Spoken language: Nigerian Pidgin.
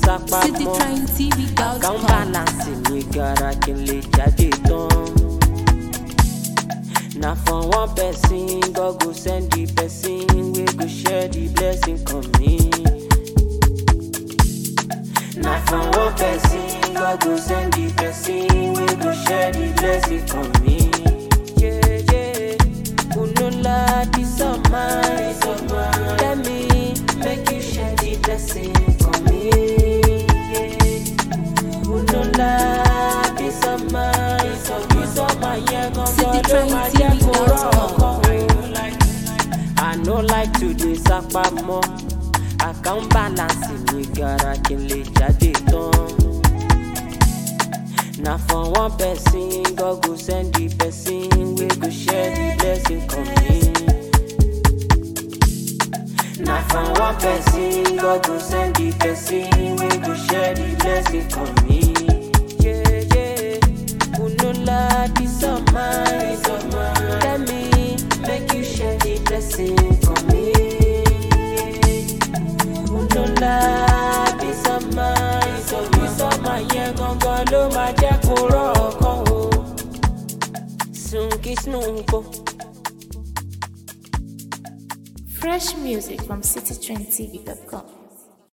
sápá mọ́ citytrendtv.com. account balance mi gara kí n lè jáde tán. na for one person God go send the person wey go share the blessing come me. na for one person God go send the person wey go share the blessing come me. Yeah, yeah. Unola, peace of mind. Let me make you share the blessing come me. Yeah. Unola, peace of mind. Peace of mind, yeah, gangan ló máa jẹ́ kó rọrùn kan. I no like to dey sapa mọ́. Account balance mi gara kí n lè jáde tán. Na for one person, God go send the person wey go share the blessing come me. Na for one person, God go send the person wey go share the blessing come me. Yeah, yeah. Unola, peace of mind. Let me make you share the blessing come me. Unola, peace of mind. Peace of mind yẹn gangan ló máa jẹ́ kó rọ̀ ọkàn o. Sunky Snooko. Fresh music from citytrendtv.com.